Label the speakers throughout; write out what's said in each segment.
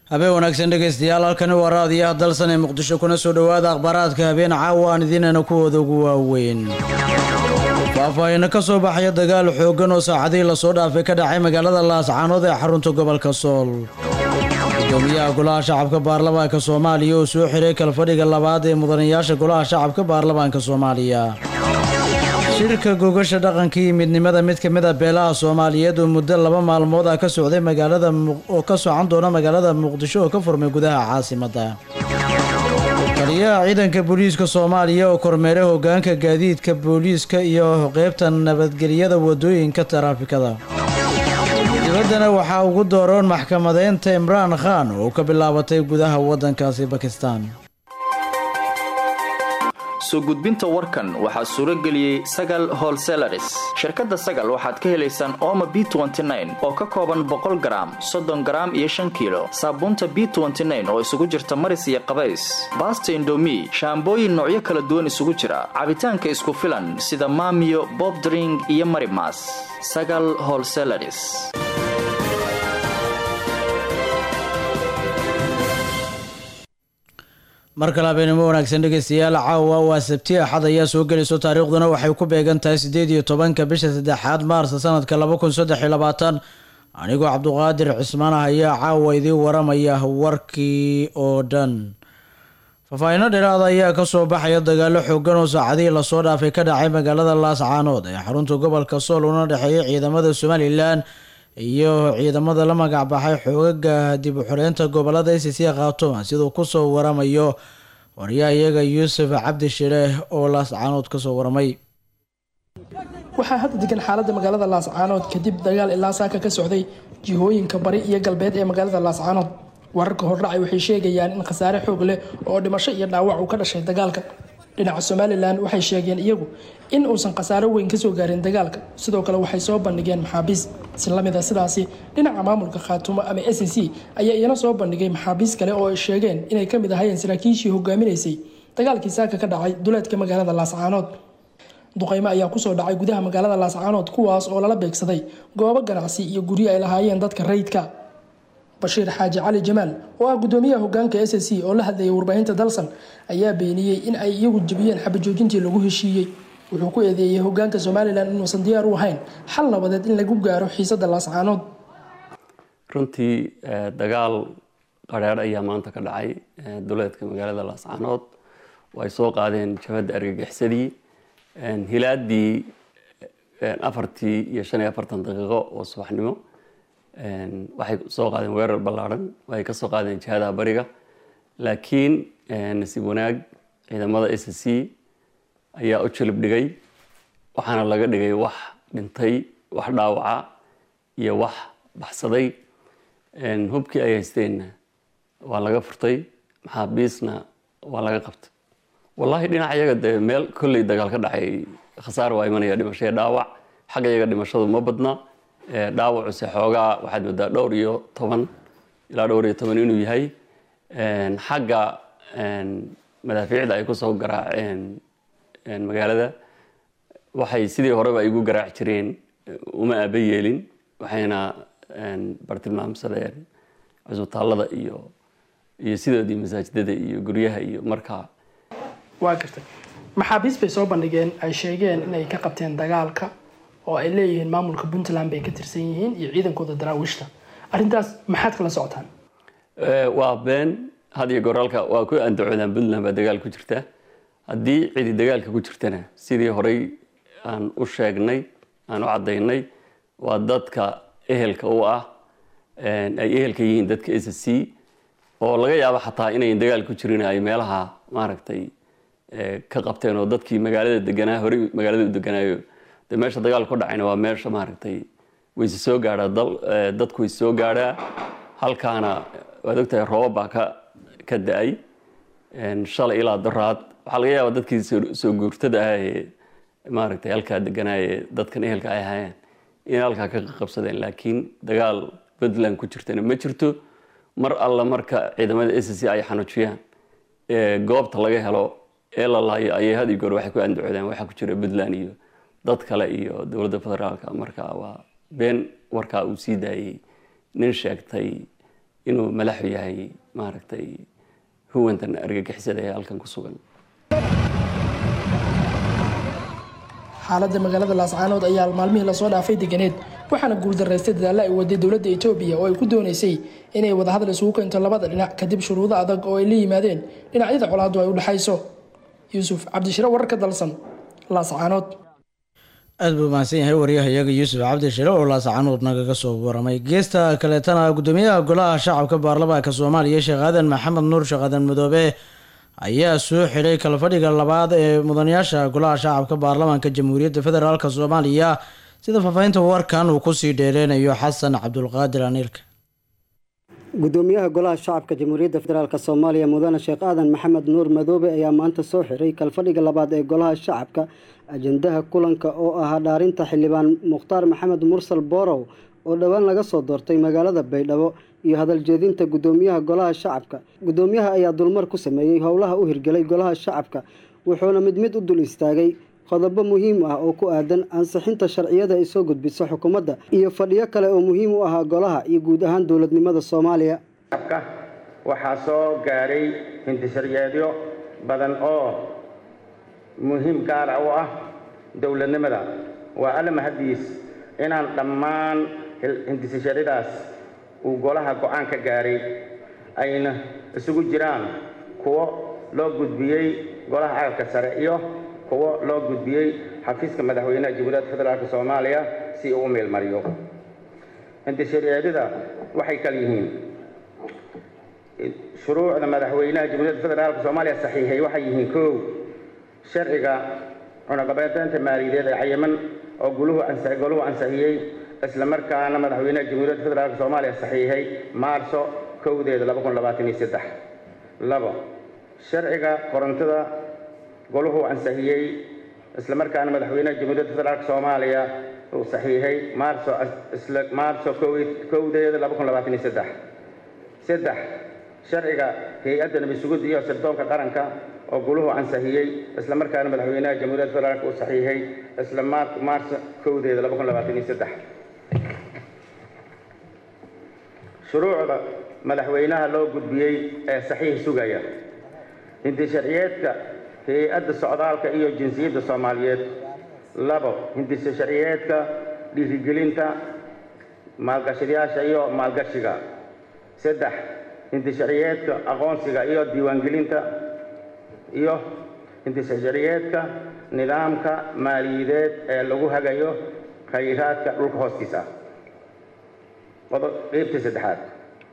Speaker 1: habeen wanaagsan dhegaystayaal halkani waa raadiyaha dalsan ee muqdisho kuna soo dhowaada akhbaaraadka habeen caawa aan idiinana kuwooda ugu waaweyn faahfaahino ka soo baxaya dagaal xooggan oo saacadihii lasoo dhaafay ka dhacay magaalada laascaanood ee xarunta gobolka sool gudoomiyaha golaha shacabka baarlamaanka soomaaliya oo soo xiray kalfadhiga labaad ee mudanayaasha golaha shacabka baarlamaanka soomaaliya shirka gogasha dhaqanka iyo midnimada mid ka mid a beelaha soomaaliyeed oo muddo laba maalmood ah ka socday magaalada oo ka socan doona magaalada muqdisho oo ka furmay gudaha caasimadda taliyaha ciidanka booliiska soomaaliya oo kormeeray hogaanka gaadiidka booliiska iyo qeybta nabadgelyada wadooyinka taraafikada dibaddana waxaa ugu dooroon maxkamadeynta imraan khan oo ka bilaabatay gudaha waddankaasi bakistan
Speaker 2: soo gudbinta warkan waxaa suuro geliyey sagal holselaris shirkadda sagal waxaad ka helaysaan ooma b oo ka kooban boqol garaam soddon garaam iyo shan kiilo saabuunta b oo isugu jirta maris iyo qabays baasta indomi shaambooyin noocyo kala duwan isugu jira cabitaanka isku filan sida maamiyo bobdring iyo marimas sagal holselaris
Speaker 1: mar kale habeenimo wanaagsan dhegeystayaal caawa waa sabti axad ayaa soo gelayso taariikhduna waxay ku beegan tahay siddeed iyo tobanka bisha saddexaad maarsa sanadka laba kun saddex iyo labaatan anigoo cabduqaadir cismaan ah ayaa caawa idiin waramaya warkii oo dhan faahfaahino dheeraada ayaa kasoo baxaya dagaalo xoogan oo saacadihii lasoo dhaafay ka dhacay magaalada laascaanood ee xarunta gobolka sool una dhexeeya ciidamada somalilan iyo ciidamada la magac baxay xoogaga dib u xoreynta gobolada icc khaatuma siduu kusoo waramayo waryaa iyaga yuusuf cabdi shire oo laascaanood kasoo waramay
Speaker 3: waxaa hadda degan xaaladda magaalada laascaanood kadib dagaal ilaa saaka ka socday jihooyinka bari iyo galbeed ee magaalada laascaanood wararka hordhacay waxay sheegayaan in khasaare xoog leh oo dhimasho iyo dhaawac uu ka dhashay dagaalka dhinaca somalilan waxay sheegeen iyagu in uusan khasaaro weyn kasoo gaarin dagaalka sidoo kale waxay soo bandhigeen maxaabiis si lamida sidaasi dhinaca maamulka khaatumo ama s c ayaa iyana soo bandhigay maxaabiis kale oo ay sheegeen inay kamid ahayeen saraakiishii hogaaminaysay dagaalkii saaka ka dhacay duleedka magaalada laascaanood duqeymo ayaa kusoo dhacay gudaha magaalada laascaanood kuwaas oo lala beegsaday goobo ganacsi iyo guryo ay lahaayeen dadka rayidka bashiir xaaji cali jamaal oo ah gudoomiyaha hogaanka s c oo la hadlayay warbaahinta dalsan ayaa beeniyey in ay iyagu jebiyeen xabajoojintii lagu heshiiyey wuxuu ku eedeeyey hogaanka somalilan inuusan diyaar u ahayn xal nabadeed in lagu gaaro xiisada laascaanood
Speaker 4: runtii dagaal qadheer ayaa maanta ka dhacay duleedka magaalada laascaanood oo ay soo qaadeen jabhadda argagixsadii hilaadii afartii iyo shan iyo afartan daqiiqo oo subaxnimo waxay soo qaadeen weerar ballaarhan ay ka soo qaadeen jihadaha bariga laakiin nasiib wanaag ciidamada s c ayaa u jilib dhigay waxaana laga dhigay wax dhintay wax dhaawaca iyo wax baxsaday hubkii ay haysteenna waa laga furtay maxaabiisna waa laga qabtay wallaahi dhinaca iyaga dee meel kolley dagaal ka dhacay khasaar waa imanaya dhimashaya dhaawac xagga iyaga dhimashadu ma badna dhaawacuse xoogaa waxaad moodaa dhowr iyo toban ilaa dhowr iyo toban inuu yahay xagga madaafiicda ay kusoo garaaceen magaalada waxay sidii horeba igu garaac jireen uma aaba yeelin waxayna bartilmaamsadeen cusbitaallada iyo iyo sidoodii masaajidada iyo guryaha iyo markaa
Speaker 3: waa gartay maxaabiis bay soo bandhigeen ay sheegeen inay ka qabteen dagaalka oo ay leeyihiin maamulka puntland bay ka tirsan yihiin iyo ciidankooda daraawiishta arrintaas maxaad kala socotaan
Speaker 4: waa been had iyo goraalka waa ku andacoodaan puntland baa dagaal ku jirta haddii cidi dagaalka ku jirtana sidii horey aan u sheegnay aan u caddaynay waa dadka ehelka u ah ay ehelka yihiin dadka s c oo laga yaabo xataa inayn dagaal ku jirin ay meelaha maaragtay ka qabteen oo dadkii magaalada deganaa horey magaalada u deganaayo de meesha dagaal ku dhacayna waa meesha maaragtay wayse soo gaadhaa dadku wayse soo gaadhaa halkaana waad ogtahay roobab baa ka ka da-ay shalay ilaa daraad waxaa laga yaabaa dadkii soo guurtada ah ee maaragtay halkaa deganaaye dadkan ehelka ay ahaayeen inay halkaa ka qabsadeen laakiin dagaal puntland ku jirtana ma jirto mar alla marka ciidamada s c ay xanuujiyaan goobta laga helo ee la laayo ayay had iyo goor waxay ku andacoodeen waxaa ku jira puntland iyo dad kale iyo dowladda federaalka marka waa been warkaa uu sii daayey nin sheegtay inuu malaxu yahay maaragtay huwantan argagixisada ee halkan ku sugan
Speaker 3: xaaladda magaalada laascaanood ayaa maalmihii lasoo dhaafay deganeed waxaana guuldaraystay dadaalla ay waday dowladda etoobiya oo ay ku doonaysay inay wadahadal isugu keento labada dhinac kadib shuruudo adag oo ay la yimaadeen dhinacyada colaaddu ay u dhexayso yuusuf cabdishire wararka dalsan laascaanood
Speaker 1: aad buu mahadsan yahay waryahayaga yuusuf cabdi shire oo laascaanood nagaga soo waramay geesta kaleetana gudoomiyaha golaha shacabka baarlamaanka soomaaliya sheekh aadan maxamed nuur sheekh aadan madoobe ayaa soo xidhay kalfadhiga labaad ee mudanayaasha golaha shacabka baarlamaanka jamhuuriyadda federaalk soomaaliya sida faahfaahinta warkan uu kusii dheereynayo xasan cabdulqaadir aniilka
Speaker 5: gudoomiyaha golaha shacabka jamhuuriyadda federaalk soomaaliya mudane sheekh aadan maxamed nuur madoobe ayaa maanta soo xiray kalfadhiga labaad ee golaha shacabka ajandaha kulanka oo ahaa dhaarinta xildhibaan mukhtaar maxamed mursal boorow oo dhowaan laga soo doortay magaalada baydhabo iyo hadal jeedinta gudoomiyaha golaha shacabka gudoomiyaha ayaa dulmar ku sameeyey howlaha u hirgelay golaha shacabka wuxuuna mid mid u dul istaagay qodobo muhiim ah oo ku aadan ansixinta sharciyada ay soo gudbiso xukuumadda iyo fadhiyo kale oo muhiim u ahaa golaha iyo guud ahaan dowladnimada soomaaliya
Speaker 6: waxaa soo gaadhay hintisharyeedyo badan oo muhiim gaara u ah dowladnimada waa alla mahadiis inaan dhammaan hintisasharyadaas uu golaha go-aan ka gaaray ayna isugu jiraan kuwo loo gudbiyey golaha caqalka sare iyo kuwo loo gudbiyey xafiiska madaxweynaha jamhuuriyadda federaalk soomaaliya si uu u meelmariyo hintisharyeedyada waxay kal yihiin shuruucda madaxweynaha jamhuuriyadda federaalk soomaaliya saxiixay waxay yihiin kow sharciga cunaqabateynta maaliyadeed ee cayiman oo goluhu goluhu ansixiyey isla markaana madaxweynaha jamhuuriyadda federaalk soomaaliya saxiixay maarso kowdeeda laba kun labaatan iyo saddex labo sharciga korontada goluhu ansixiyey isla markaana madaxweynaha jamhuuriyadda federaalk soomaaliya uu saxiixay maarso isla maarso kowdeeda laba kun labaatan iyo saddex saddex sharciga hay-adda nabisugud iyo sirdoonka qaranka oo guluhu ansixiyey isla markaana madaxweynaha jamhuuriyadda federaalk uu saxiixay isla maarso kowdeeda laba kun labaatan iyo saddex shuruucda madaxweynaha loo gudbiyey ee saxiix sugaya hintisharciyeedka hay-adda socdaalka iyo jinsiyadda soomaaliyeed labo hintisharciyeedka dhiirigelinta maalgashadayaasha iyo maalgashiga saddex hintisharciyeedka aqoonsiga iyo diiwaangelinta iyo hintisharciyeedka nidaamka maaliyadeed ee lagu hagayo khayraadka dhulka hoostiisa qeybta saddexaad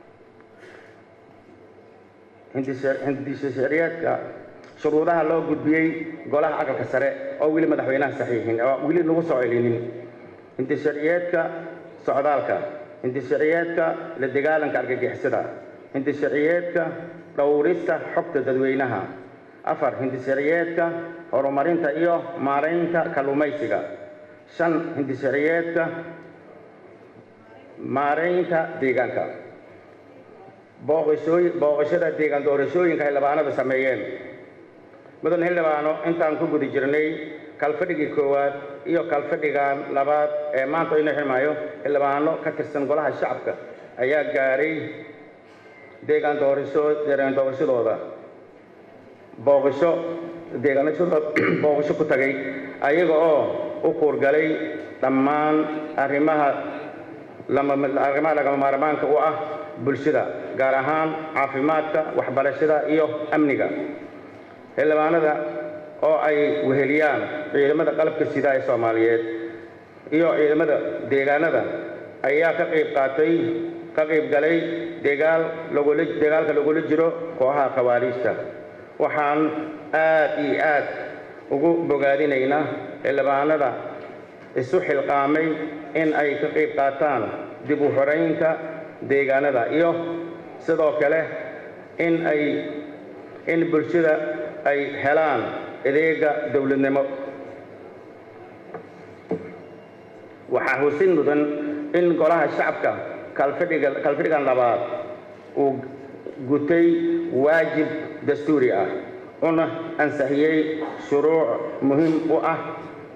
Speaker 6: hintisharciyeedka shuruudaha loo gudbiyey golaha aqalka sare oo weli madaxweynaha saxiixin oo weli lagu soo celinin hintisharciyeedka socdaalka hintisharciyeedka la dagaalanka argagixisada hintisharciyeedka dhowrista xogta dadweynaha afar hintisharciyeedka horumarinta iyo maaraynta kalluumaysiga shan hintisharciyeedka maaraynta deegaanka booqashooy booqashada deegaan doorashooyinka xildhibaanada sameeyeen mudan xildhibaano intaan ku guda jirnay kalfadhigii koowaad iyo kalfadhigan labaad ee maanta inoo xirmaayo xildhibaano ka tirsan golaha shacabka ayaa gaaray deegaan doorasho deegaan doorashadooda booqasho deegaanashadooda booqasho ku tagay ayaga oo u kuurgalay dhammaan arrimaha lama arrimaha lagama maarmaanka u ah bulshada gaar ahaan caafimaadka waxbarashada iyo amniga xildhibaanada oo ay weheliyaan ciidamada qalabka sida ee soomaaliyeed iyo ciidamada deegaanada ayaa ka qayb qaatay ka qayb galay degaal lagula dagaalka lagula jiro kooxaha khawaariijta waxaan aad iyo aad ugu bogaadinaynaa xildhibaanada isu xilqaamay in ay ka qayb qaataan dib u xoraynta deegaanada iyo sidoo kale in ay in bulshada ay helaan adeega dowladnimo waxaa husin mudan in golaha shacabka kalfadhiga kalfadhigan labaad uu gutay waajib dastuuri ah una ansixiyey shuruuc muhiim u ah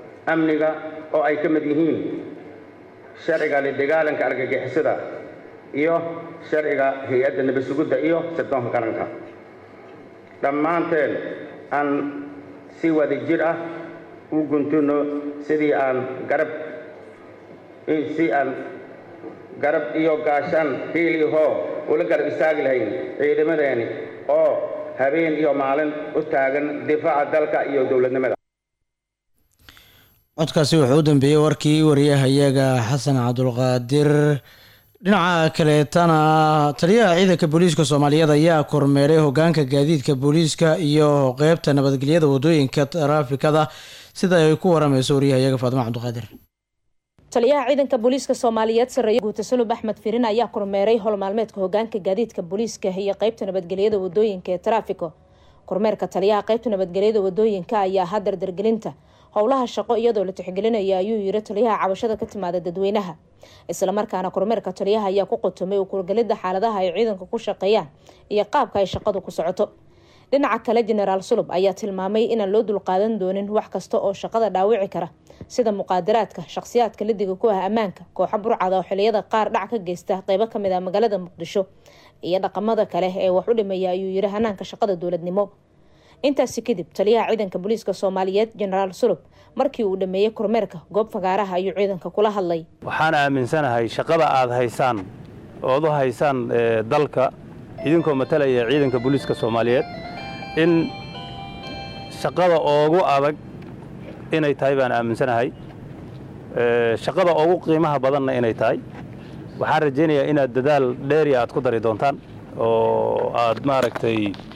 Speaker 6: amniga oo ay ka mid yihiin sharciga la dagaalanka argagixisada iyo sharciga hay-adda nabad sugidda iyo sirdoonka qaranka dhammaanteen aan si wada jir ah u guntuno sidii aan garab si aan garab iyo gaashaan hiil iyo hoo ula garab istaagi lahayn ciidamadeeni oo habeen iyo maalin u taagan difaaca dalka iyo dowladnimada
Speaker 1: codkaasi wuxuu u dambeeyey warkii wariyahayaga xasan cabdulqaadir dhinaca kaleetana taliyaha ciidanka booliiska soomaaliyeed ayaa kormeeray hogaanka gaadiidka booliiska iyo qeybta nabadgelyada wadooyinka taraafikada sida ay ku waramayso wariyahayaga faadimo cabdiqaadir
Speaker 7: taliyaha ciidanka booliiska soomaaliyeed sareeye guuta sulub axmed firin ayaa kormeeray howlmaalmeedka hogaanka gaadiidka booliiska iyo qeybta nabadgelyada wadooyinka ee taraafiko kormeerka taliyaha qeybta nabadgelyada wadooyinka ayaa ahaa dardargelinta howlaha shaqo iyadoo la tixgelinaya ayuu yiri taliyaha cabashada ka timaada dadweynaha islamarkaana kormeerka taliyaha ayaa ku qotomay u kurgelida xaaladaha ay ciidanka ku shaqeeyaan iyo qaabka ay shaqadu ku socoto dhinaca kale jenaraal sulub ayaa tilmaamay inaan loo dulqaadan doonin wax kasta oo shaqada dhaawici kara sida muqaadaraadka shaqsiyaadka lidiga ku ah ammaanka kooxo burcada oo xiliyada qaar dhac ka geysta qeybo kamid ah magaalada muqdisho iyo dhaqamada kale ee wax u dhimaya ayuu yiri hanaanka shaqada dowladnimo intaasi kadib taliyaha ciidanka booliiska soomaaliyeed jenaraal sulub markii uu dhameeyey kormeerka goob fagaaraha ayuu ciidanka kula hadlay
Speaker 8: waxaan aaminsanahay shaqada aad haysaan ood u haysaan dalka idinkoo matalaya ciidanka booliiska soomaaliyeed in shaqada oogu adag inay tahay baan aaminsanahay shaqada oogu qiimaha badanna inay tahay waxaan rajaynayaa inaad dadaal dheeri aad ku dari doontaan oo aad maaragtay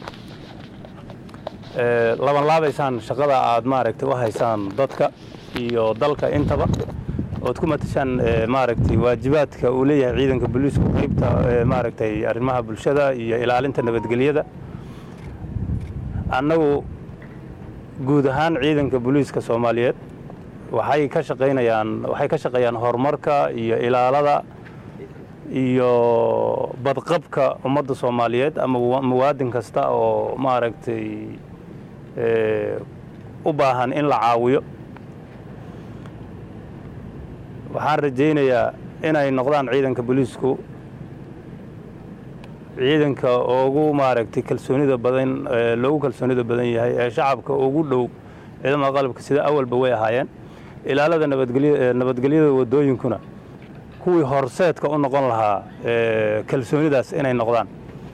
Speaker 8: labanlaabaysaan shaqada aad maaragtay u haysaan dadka iyo dalka intaba ood ku matashaan maaragtay waajibaadka uu leeyahay ciidanka booliisku qaybta maaragtay arrimaha bulshada iyo ilaalinta nabadgelyada annagu guud ahaan ciidanka booliiska soomaaliyeed waxay ka shaqaynayaan waxay ka shaqeeyaan horumarka iyo ilaalada iyo badqabka ummadda soomaaliyeed ama muwaadin kasta oo maaragtay u baahan in la caawiyo waxaan rajaynayaa inay noqdaan ciidanka booliisku ciidanka ugu maaragtay kalsoonida badan loogu kalsoonida badan yahay ee shacabka ugu dhow ciidamada qalabka sida awalba way ahaayeen ilaalada nabadgelyada wadooyinkuna kuwii horseedka u noqon lahaa kalsoonidaas inay noqdaan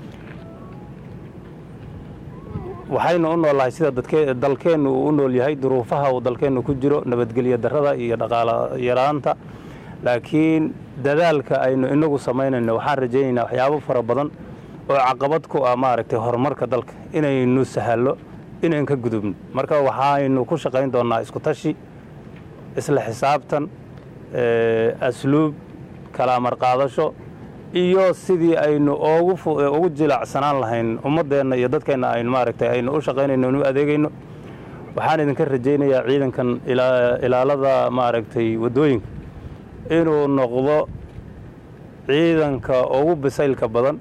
Speaker 8: waxaynu u noolnahay sida dalkeennu uu u nool yahay duruufaha uu dalkeennu ku jiro nabadgelyo darrada iyo dhaqaalo yaraanta laakiin dadaalka aynu inagu samaynayno waxaan rajaynaynaa waxyaabo fara badan oo caqabad ku ah maaragtay horumarka dalka inaynu sahallo inayn ka gudubno marka waxaynu ku shaqayn doonnaa isku tashi isla xisaabtan asluub kalaamar qaadasho iyo sidii aynu ugu jilacsanaan lahayn ummaddeenna iyo dadkeenna aynu maaragtay aynu u shaqaynayno u adeegayno waxaan idinka rajaynayaa ciidankan ilaalada maaragtay waddooyinka inuu noqdo ciidanka ugu bisaylka badan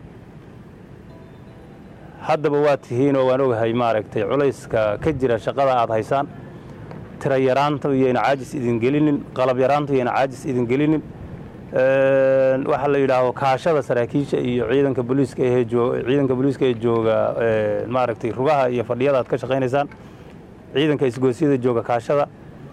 Speaker 8: haddaba waa tihiinoo waan ogahay maaragtay culayska ka jira shaqada aad haysaan tira yaraanta iyayna caajis idin gelinin qalab yaraanta iyayna caajis idin gelinin waxaa la yidhaahdo kaashada saraakiisha iyo ciidanka booliiska ee ciidanka booliiska ee jooga maaragtay rugaha iyo fadhiyada aad ka shaqaynaysaan ciidanka isgoosyada jooga kaashada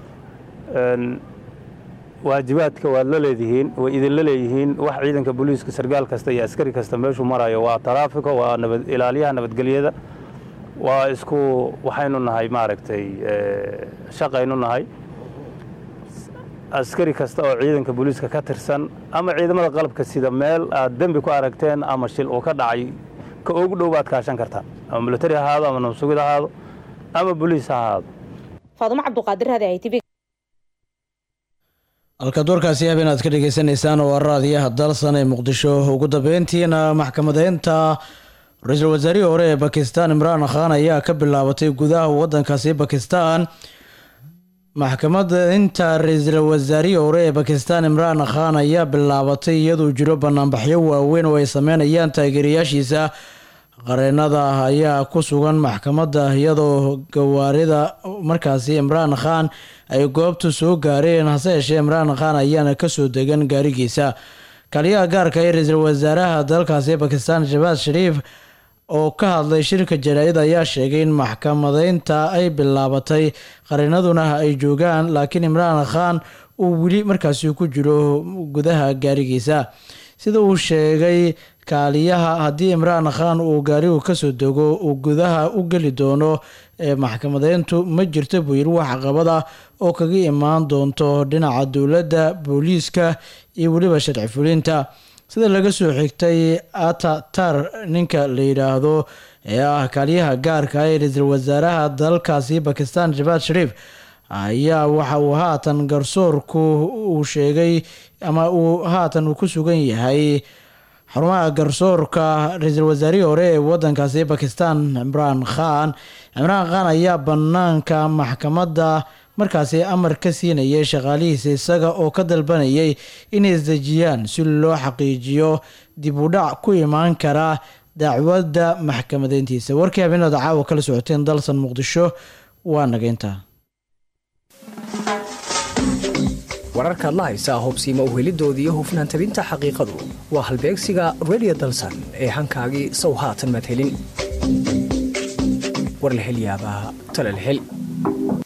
Speaker 8: waajibaadka waad la leedihiin way idinla leeyihiin wax ciidanka booliiska sargaal kasta iyo askari kasta meeshuu marayo waa taraafiko waa ilaaliyaha nabadgelyada waa isku waxaynu nahay maaragtay shaqaynu nahay askari kasta oo ciidanka booliiska ka tirsan ama ciidamada qalabka sida meel aad dembi ku aragteen ama shil uu ka dhacay ka ugu dhow baad kaashan kartaan ama militari ha ahaado ama nabsugid ha ahaado ama booliis ha ahaado
Speaker 7: faadumo cabduqaadir hade ay tv
Speaker 1: halkaad warkaasi habeen aad ka dhegeysaneysaan waa raadiyaha dalsan ee muqdisho ugu dambeyntiina maxkamadeynta ra-iisul wasaarihii hore ee bakistan imraan khan ayaa ka bilaabatay gudaha wadankaasi bakistan maxkamadda inta ra-iisul wasaarihii hore ee bakistan imraan khan ayaa bilaabatay iyaduu jiro banaanbaxyo waaweyn oo ay sameynayaan taageerayaashiisa qareenada ayaa ku sugan maxkamadda iyadoo gawaarida markaasi imraan khan ay goobtu soo gaareen hase yeeshee imraan khan ayaana kasoo degan gaarigiisa kaliyaha gaarka ee ra-iisul wasaaraha dalkaasi bakistan shabaad shariif oo ka hadlay shirka jaraa'id ayaa sheegay in maxkamadeynta ay bilaabatay qarinaduna ay joogaan laakiin imraan khan uu weli markaasi ku jiro gudaha gaarigiisa sida uu sheegay kaaliyaha haddii imraan khan uu gaarigu kasoo dego uu gudaha u geli doono ee maxkamadeyntu ma jirto buu yiri wax caqabad ah oo kaga imaan doonto dhinaca dowladda booliiska iyo weliba sharci fulinta sida laga soo xigtay atatar ninka la yidhaahdo ee ah kaaliyaha gaarka ee ra-iisul wasaaraha dalkaasi bakistan shabaad shariif ayaa waxa uu haatan garsoorku uu sheegay ama uu haatan uu ku sugan yahay xarumaha garsoorka ra-iisul wasaarihii hore ee wadankaasi bakistan cimraan khan cimraan khan ayaa banaanka maxkamadda markaasi amar ka siinayay shaqaalihiisa isaga oo ka dalbanayay inay isdejiyaan si loo xaqiijiyo dib u dhac ku imaan kara dacwadda maxkamadeyntiisa warkii habeenada caawa kala socoteen dalsan muqdisho waa nageynta
Speaker 9: wararkaad la haysaa hobsiima uhelidooda iyo hufnaan tabinta xaqiiqadu waa halbeegsiga redio dalsan ee hankaagii sow haatan madhelin war la hel yaabaa tala la hel